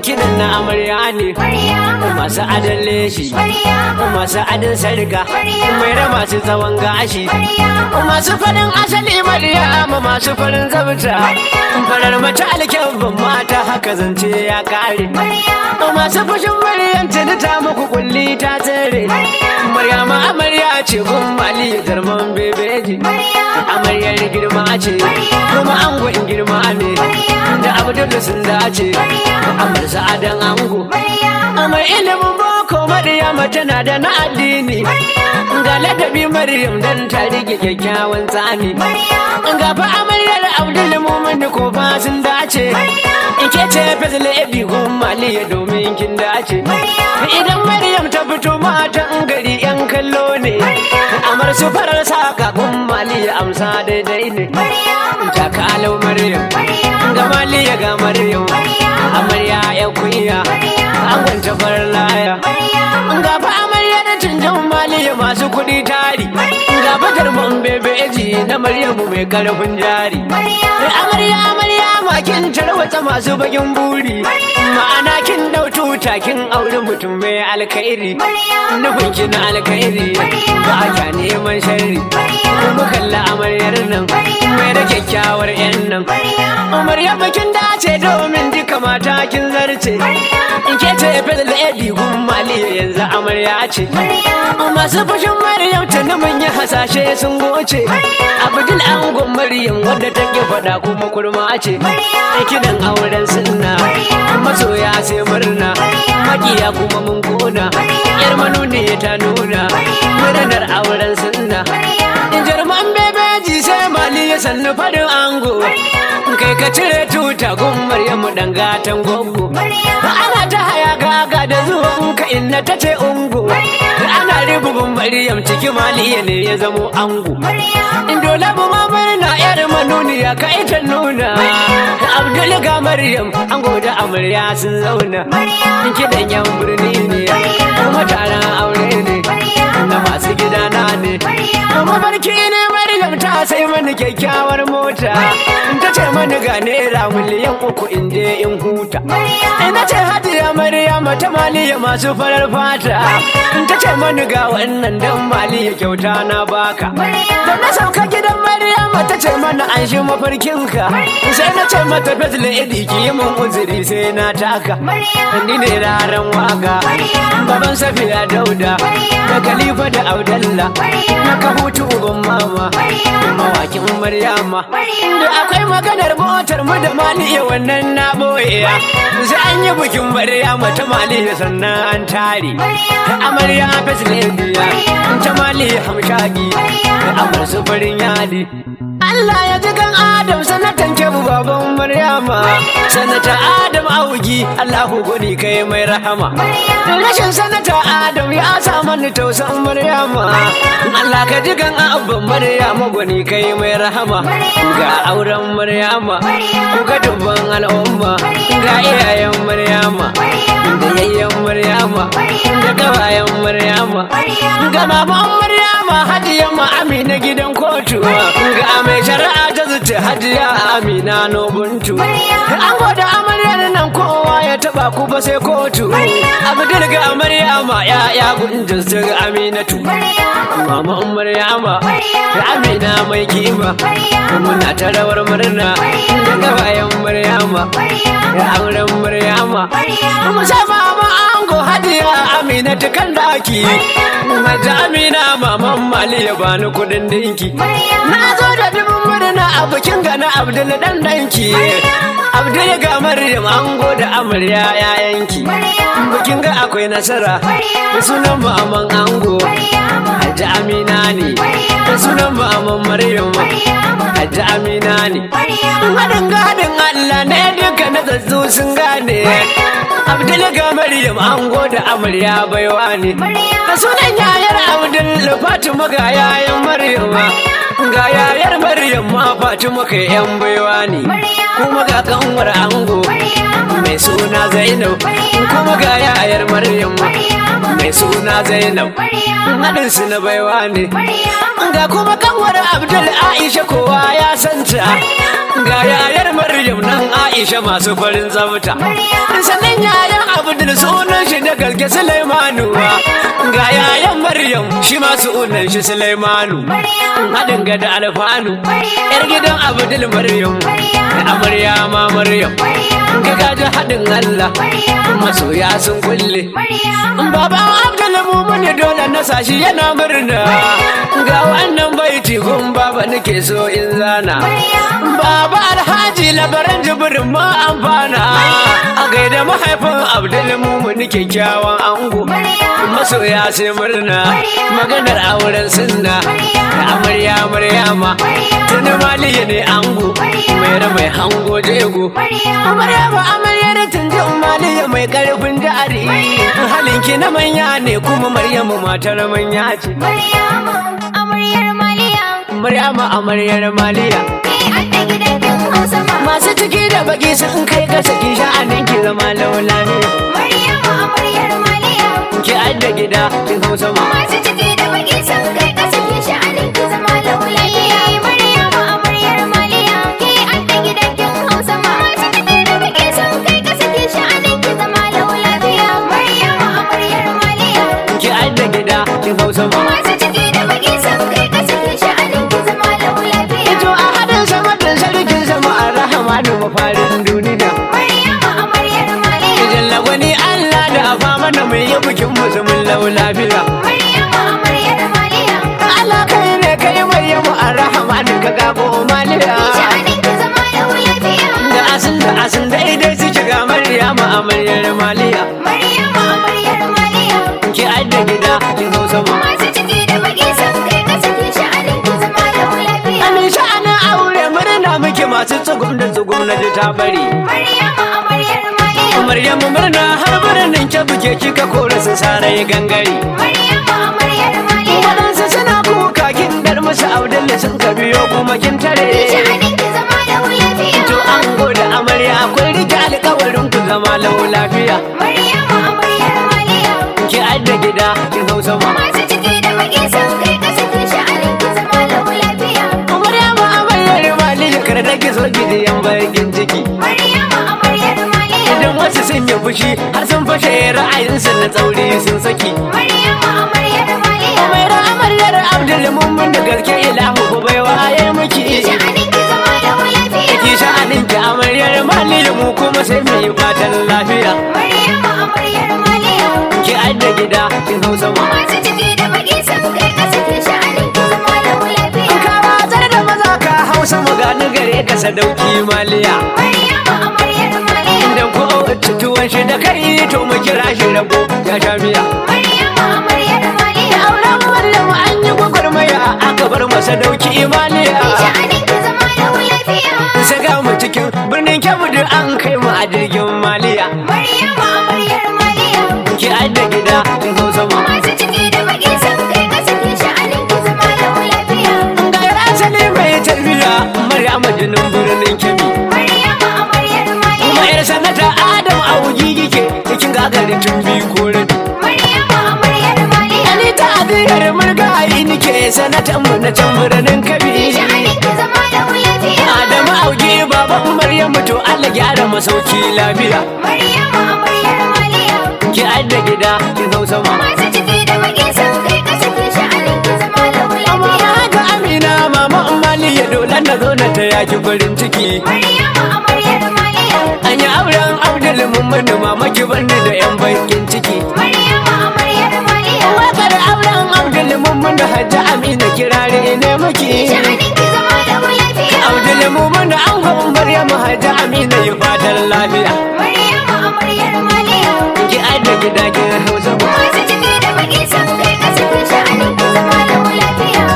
kiɗan na amarya ne masu adon leshi masu adon sarga mai raba su tsawon gashi masu farin asali maryama masu farin zabta farar mace alkyabban mata haka zance ya kare masu fushin maryam tuni ta muku kulli ta tsere maryama amarya ce gun mali jarman bebeji amaryar girma ce kuma angon girma ne da abdullu sun dace amar sa'adan ango amar ilimin boko maryama tana da na addini ga ladabi maryam dan ta rike kyakkyawan tsani ga fa amaryar abdul mumin ko fa sun dace in ke ce fazil ebi gun maliya domin kin dace idan maryam ta fito matan gari yan kallo ne amar su farar saka gun maliya amsa daidai ne ta kalau maryam ga maliya ga maryam amarya ya kuya an gwanta farar laya ga fa amarya da canjan maliya masu kuɗi tari ga fatar mun bebeji na maryamu mai karfin jari amarya amarya makin tarwata masu bakin buri ma'ana kin dau tuta kin auri mutum mai alkhairi nufin ki na alkhairi ba ka neman sharri mu kalla amaryar nan mai da kyakkyawar yan nan amarya bakin dace domin duka mata kin zarce in ke ce fadal edi gun maliya yanzu amarya ce masu fashin maryam tuni mun yi hasashe sun goce abdul angon maryam wadda take faɗa kuma kurma ce kidan auren sunna masoya sai murna makiya kuma mun kona yar manuni ta nuna murnar auren sunna jarman bebeji sai mali ya sannu farin ango kai ka cire tuta gun maryamu dan gatan gogo ana ta haya gaga da zuwan ka inna ta ce ungo ana ribubin maryam ciki maliya ne ya zamo ango dole bu ma murna yar manuniya ka ita nuna abdul ga maryam ango da amarya sun zauna kidan yan birni ne kuma taron aure ne na masu gidana ne mafarki ne maryam ta sai mani kyakkyawar mota ta ce mani ga naira miliyan uku in je in huta ina ce hadiya maryam ta maliya masu farar fata ta ce mani ga wannan dan maliya kyauta na baka da na sauka gidan maryam ta ce mana an shi mafarkinka sai na ce mata fazla idi ki yi mun uzuri sai na taka ni ne raran waka baban safiya dauda da khalifa da audalla na ka hutu uban mama mawakin maryama da akwai maganar motar mu da maliya wannan na boye sai an yi bikin maryama ta maliya sannan an tare amarya feslebiya ta maliya hamshagi amar su farin yadi Allah ya ji kan Adam sanatan kebu baban Maryama sanata Adam augi Allahu gudi kai mai rahama rashin sanata Adam ya sa mani tausan Maryama Allah ka ji kan abban Maryama gudi kai mai rahama ga auren Maryama ga dubban al'umma ga iyayen Maryama da yayyen Maryama da kawayen Maryama ga maman Maryama hadiyan ma Amina gidan kotu ga mai shari'a ta zuce hajiya amina nobuntu an gwada amaryar nan kowa ya taba ku ba sai kotu abdul ga amaryama ya ya gunjin su ga aminatu mama maryama da amina mai kima muna ta rawar murna daga bayan maryama da auren maryama musamman ango hajiya amina ta kan daki Maja amina maman mali ya bani kudin dinki na zo da dubin murna a bikin gana abdul dan danki abdul ga maryam ango da amarya yayanki bikin ga akwai nasara da sunan maman ango hajji amina ne da sunan maman maryam hajji amina ne haɗin gadin allah ne duka na zazzu sun gane abdul ga maryam ango da amarya baiwa ne da sunan yayar abdul fatima ga yayan maryam ga yayar maryam ma fatima kai yan baiwa ne kuma ga kanwar ango mai suna zainab kuma ga yayar maryam mai suna zainab haɗin su na baiwa ne ga kuma kanwar abdul aisha kowa ya santa ga yayar maryam nan aisha Aisha masu farin zabta sannan yayan Abdul sunan shi da gaske Sulaimanu ga yayan Maryam shi ma sunan shi Sulaimanu haɗin ga da alfanu yar gidan Abdul Maryam amarya ma Maryam ga gaji haɗin Allah masoya sun kulle baban Abdul Mumuni dole na sashi yana murna ga wannan baiti gun baba nake so in zana baba alhaji labaran jibirin ma amfana a gaida mahaifin Abdul Mumuni kyakkyawan ango masoya sai murna maganar auren sunna da amarya maryama tuni maliya ne ango mai mai hango jego maryama amaryar tunji maliya mai karfin jari halinki na manya ne kuma maryamu matar manya ce Maryama, amaryar Maliya, maryama amaryar maliya ke adda gidan kin Hausa ba. masu ciki da baki sun kai ka saki sha'anin ki zama laula ne Maryama, amaryar Maliya, ki adda gida kin hausa ma masu ciki da baki sun kai ƙasa ke sha'anin ki zama laulayiya. Maryama, amaryar Maliya, ke adda gidan kin Hausa ba. Masu ciki da baki sun kai ƙasa ke sha'anin ki zama laulayiya. Maryama, amaryar Maliya, ki adda gida kin hausa ma masu ciki da baki sun kai ƙasa ke sha'anin ki zama laulayiya. Ito a haɗin sama da sarkin sama a rahama da mafarin duniya. Maryama, amaryar Maliya. Idan lagwani Allah da afa mana mai yi bikin musulmin lau lafiya. Maryama, amaryar Maliya. Allah kai ne kai mai yamu a rahama da ka gabo maliya. Sha'anin ki zama laulayiya. Da asin da asin da idai suke ga Maryama amaryar maliya. Maryama amaryar Maliya Ki adda gida kin hausa ma. masu ciki da baki sun kai kasa ke sha'anin ki zama da lafiya. Amin sha'anin aure murna muke masu tsugum da tsugum na ji ta bari. Maryama amaryar Maliya Maryamu murna har birnin ke buke kika kora su sarai gangare. Maryama amaryar Maliya Waɗansu suna kuka kin dar musu audalla sun ka biyo kuma kin tare. sha'anin ki zama da lafiya. To an da amarya akwai rike alkawarin ku zama lau lafiya. Maryama amaryar Maliya Ki adda gida kin hausa ma. masu ciki da baki sun kai kasa ke sha'anin ki zama da lafiya. Amarya ma amaryar mali ya kar da ki so gidiyan bakin ciki. Maryama amaryar Maliya Idan wasu sun yi fushi har sun fashe ra'ayinsu na tsauri sun saki. Maryama amaryar Maliya Umaira amaryar Abdul Mummun da gaske ilahu ku bai waye miki. sha'anin ki zama da lafiya. Ki sha'anin ki amaryar mali mu kuma sai mu yi fatan lafiya. Maryama amaryar Maliya Ki adda gida kin hausa ma. masu ciki da baki sun kai kasa ke sha'anin ki zama da lafiya. Ka watsar da maza ka hausa magana gare ka sadauki maliya. Maryama amaryar Maliya Idan ko tutuwan shi da kai to mu kira shi rago ya sha biya. Maryama amaryar Da Maliya auren Maryam an yi gwagwarmaya aka bar masa dauki maliya. sha'anin ki zama da lafiya. Saka mu cikin birnin Kebbi duk an kai mu a jirgin maliya. Maryama amaryar Maliya Ki adda gida kin hausa ma. masu ciki da baki sun kai kasa ke sha'anin ki zama da lafiya. Ga asali mai tarbiya Maryam jinin birnin Kebbi. Maryama amaryar Kuma Maliya yar sanata Adam a wuji gike cikin gagarin tun biyu ko rabi. Maryama amaryar Maliya Ni ta aziyar murgayi nike sanatan mu na can birnin Kebbi. sha'anin ki zama da lafiya. Adamu auge baban Maryamu to Allah gyara masauki lafiya. Maryama amaryar Maliya Ki adda gida kin hausa ma. masu ciki da baki sun kai kasa ke sha'anin ki zama da Amma lafiya. ga Amina mama Mali ya dole na zo na ta yaki farin ciki. Maryama amaryar Maliya An yi auren Abdul Mummun mama ki bani da yan bakin ciki. Maryama amaryar Maliya Wakar auren Abdul Mummun da Hajji Amina kirare ne muke. sha'anin ki zama da lafiya. Abdul Mummun da an hawan Maryamu Hajji Amina yi fatan lafiya. Maryama amaryar Maliya Ki adda gida kin hausa ma. masu ciki da baki sun kai kasa ke sha'anin ki zama da lafiya.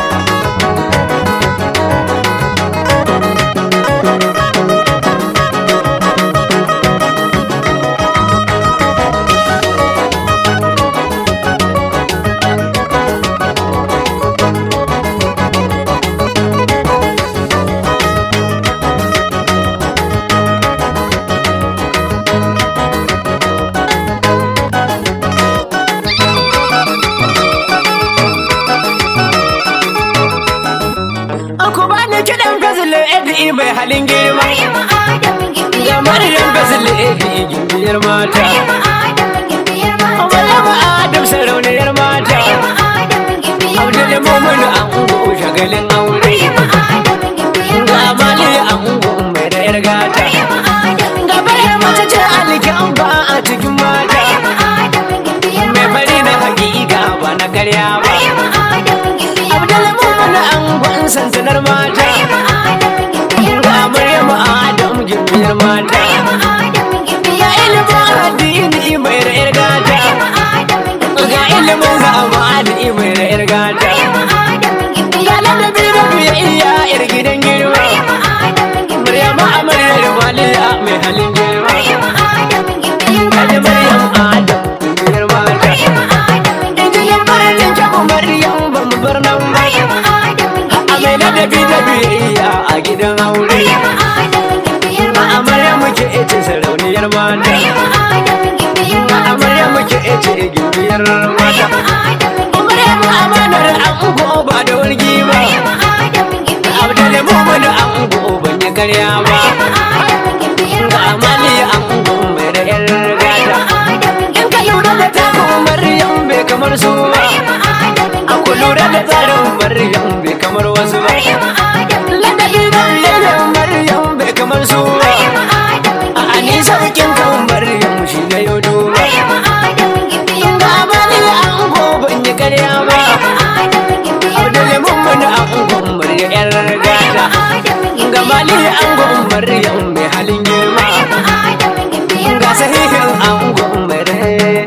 gimbiyar mata Maryam Adam gimbiyar mata. Maryam Adam sarauniyar mata Maryam Adam gimbiyar Abdul mata. Mumin ango shagalin aure Maryam Adam gimbiyar Ga mata. Mali ango mai da yar gata Maryam Adam Ga gimbiyar bayar mace mata. ce alkin ba a cikin mata Maryam Adam gimbiyar Mai mata. bari na hakika ba na karya ba Maryam Adam gimbiyar Abdul mata. Mumin angon sansanar mata Maryam Adam gimbiyar Ga mata. Maryam Adam gimbiyar mata Maryam Adam Ga gimbiyar ilimin mata. addini mai da yar gata Maryam Adam gimbiyar Ga ilimin zamani mai da yar gata Maryam Adam Ga gimbiyar ladabi da biyayya yar gidan girma Maryam Adam gimbiyar Maryam amaryar waliya mai halin girma Maryam Adam gimbiyar Kaji mata. Maryam Adam gimbiyar mata Maryam Adam Injiyar gimbiyar farin mata. kyabu Maryam ba mu bar nan ba Maryam Adam A mai gimbiyar ladabi da mata. biyayya a gidan aure Maryam Adam gimbiyar Ma mata. amarya muke ece sarauniyar mata Maryam Adam gimbiyar Ma mata. amarya muke ece gimbiyar mata Maryam Adam Maryam gimbiyar mata. amanar ango ba da wargi ba Maryam Adam gimbiyar Abdul mata. Mumin ango ban yi karya ba Maryam Adam gimbiyar Ga mata. amali ango mai da yar Maryam gata Adam In ka lura da takon Maryam bai kamar su ba Maryam Adam A ku lura da gimbiyar tsarin mata. Maryam bai kamar wasu ba Maryam Adam Ladabi da biyayyar Maryam bai kamar su ba Maryam Adam A ani sarkin kan Maryam shi na yau duba Maryam Adam gimbiyar Ga mata. amali ango ban yi karya ba Maryam Adam gimbiyar Abdul Mumin ango Maryam yar gata Ga mali ango Maryam mai halin girma Ga sahihin ango mai rai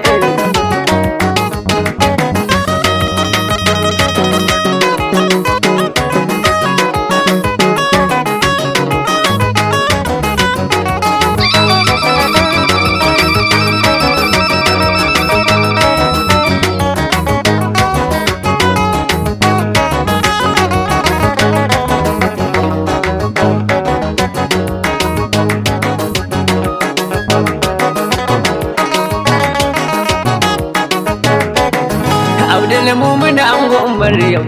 Abdul Mumin ango Maryam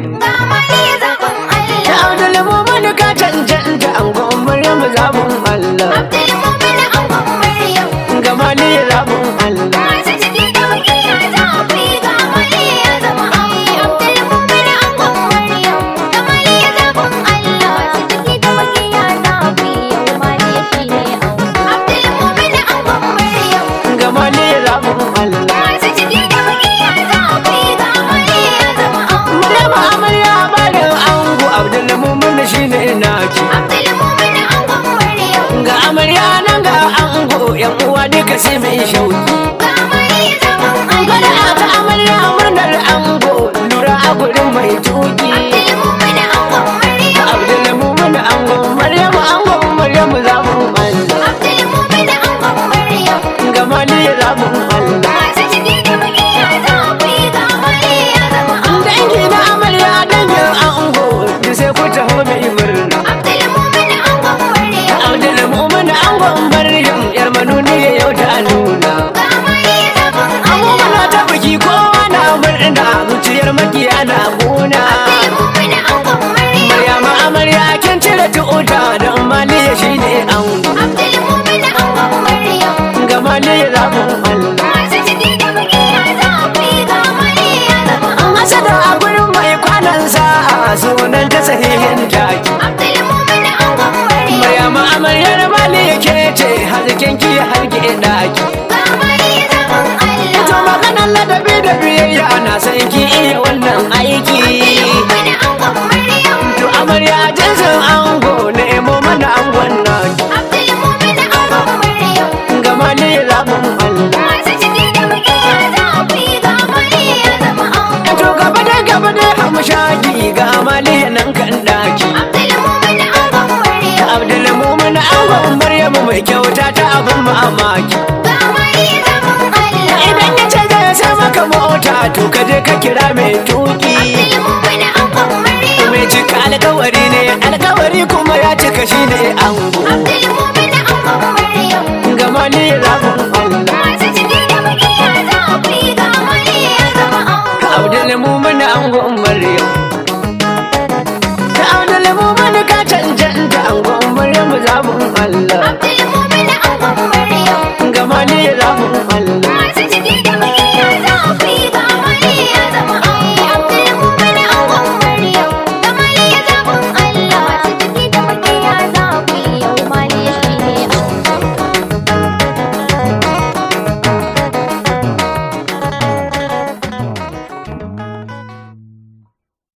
Abdul Mumin ka cancanta ango Maryam zabun Allah Ga mali zabun Allah Ga mali zabun Allah Maryam amarya bayan ango Abdul Mumin shine naki Ga amarya nan ga ango yan uwa duka sai mai shauki Kada aka amarya murnar ango lura a gurin mai tuki Abdul Mumin ango Maryam ango Maryam zabun Allah Ga mali zabun Allah Dangi na amarya dangin ango da sai ku taho mai murna Abdul Mumin angon Maryam yar manuni yau ta nuna Muna ta biki kowa na murna zuciyar makiya na gona Maryama amarya kin cire tuta don maliya shi ne ango Ga maliya zaɓin Allah An hasada a gurin mai kwanan sa'a sunan ta sahihin taki Maryama amaryar maliya ke ce hazikin ki harke daki Ito maganar ladabi da biyayya na san ki iya wannan aiki To amarya jinsin ango nemo mana angon naki Ga maliya zaɓin Allah To gaba da gaba da hamshaki ga maliya nan kan daki Abdul Mumin angon Maryamu mai kyauta ta abin mamaki Idan ya ce zai sai maka mota to ka je ka kira mai tuki Mai cika alkawari ne alkawari kuma ya cika shi ne ango